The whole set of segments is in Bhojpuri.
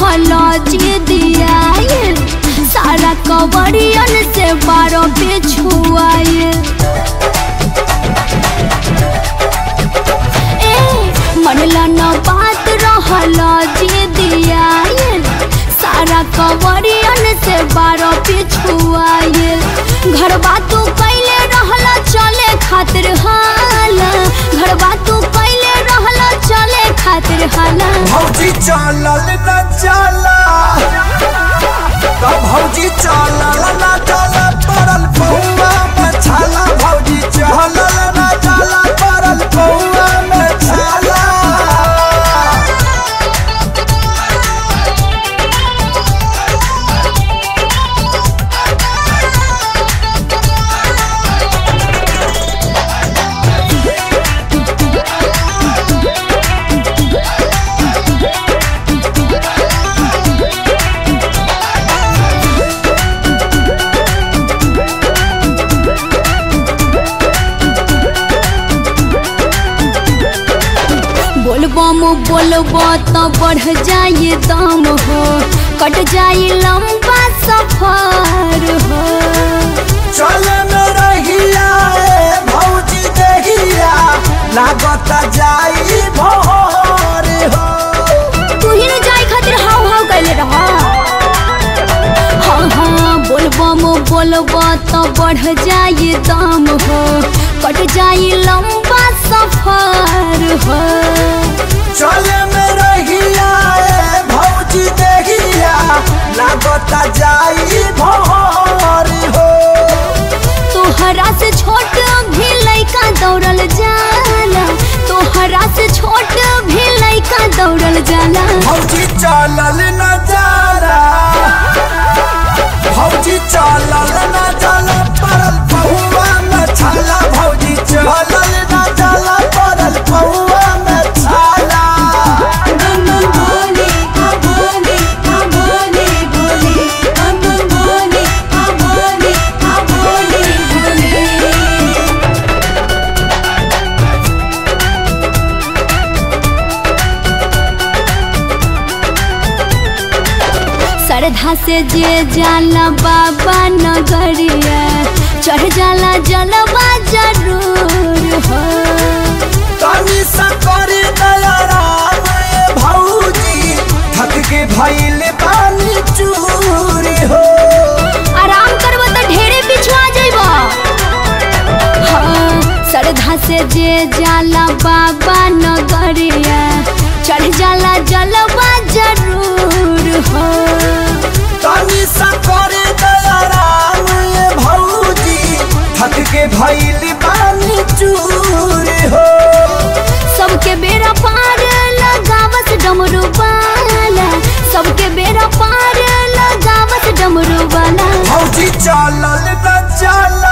रहला जी दिया सारा कवरियन से बारो पे छुआए ए मनला न बात रहला जी दिया सारा कवरियन से बारो पे छुआए घर बातू कैले रहला चले खातिर हाला घर बातू कैले रहला चले खातिर हाला भौजी चलल न चला तो भौजी चलल न चला पड़ल पौआ में छाला भौजी चलल न चला पड़ल पौआ में छाला बोलबम बोलबो तो बढ़ जाए दम हो कट जाए लंबा सफर हो चल में रहिया ए भौजी देहिया लागत जाई भोर हो तू ही न जाए खातिर हाव हाव कैले रह हाँ हाँ बोलबम बोलबो तो बढ़ जाए दम हो कट जाए लंबा सफर हो चल में रहिया ए भौजी देहिया लागत जाई भोर हो तोहरा से छोट भी लइका दौड़ल जाला तोहरा से छोट भी लइका दौड़ल जाला भौजी चलल न जाला भौजी चलल न जाला पड़ल पहुआ में छाला भौजी चलल न जाला पड़ल पहुआ में छाला श्रद्धा से जे जाला बाबा नगरिया चढ़ जाला जलवा जरूर हो तनी सकरी दया राम ए भौजी थक के भइल पानी चूरी हो आराम करबो तो ढेरे पिछुआ जइबो हाँ श्रद्धा से जे जाला बाबा नगरिया चढ़ जाला जलवा जरूर हो तनी सकरी दया राम ए भौजी थक के भइल पानी चूरी हो सबके बेरा पार लगावस डमरू वाला सबके बेरा पार लगावस डमरू वाला भौजी चलल न जाला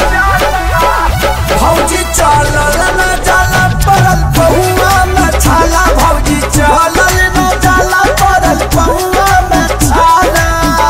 भौजी चलल न जाला पड़ल पहुआ में छाला भौजी चलल न जाला पड़ल पहुआ में छाला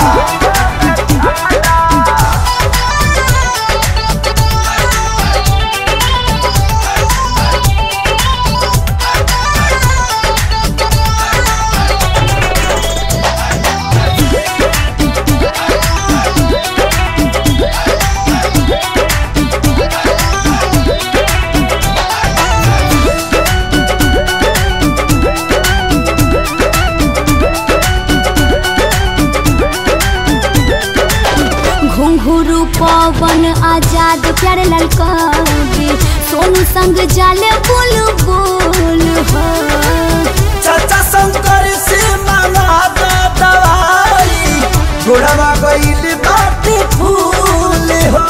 घुंघरू पवन आजाद प्यारे लाल कवि सोनू संग जाले बोल बोल हो चाचा शंकर से मांगा दा दवाई गोड़वा गईल बाटे फूल हो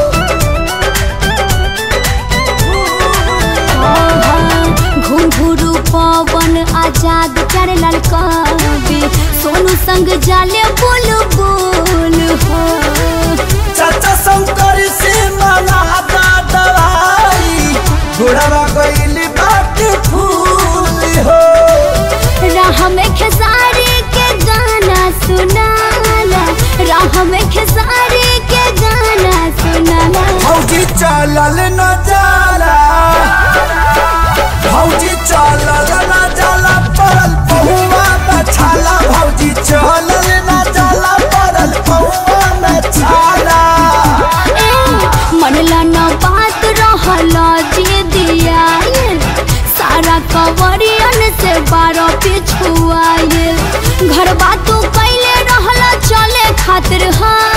घुंघरू पवन आजाद प्यारे लाल कवि सोनू संग जाले बोल बोल हो चाचा शंकर से मांगा दा दवाई गोड़वा गईल बाटे फूल हो राह में खेसारी के गाना सुनाला राह में खेसारी के गाना सुनाला भौजी चलल न जाला भौजी चलल न जाला पड़ल पहुआ में छाला भौजी बारह पिछुआइल घर बातू कैले रहला चले खातिर हाँ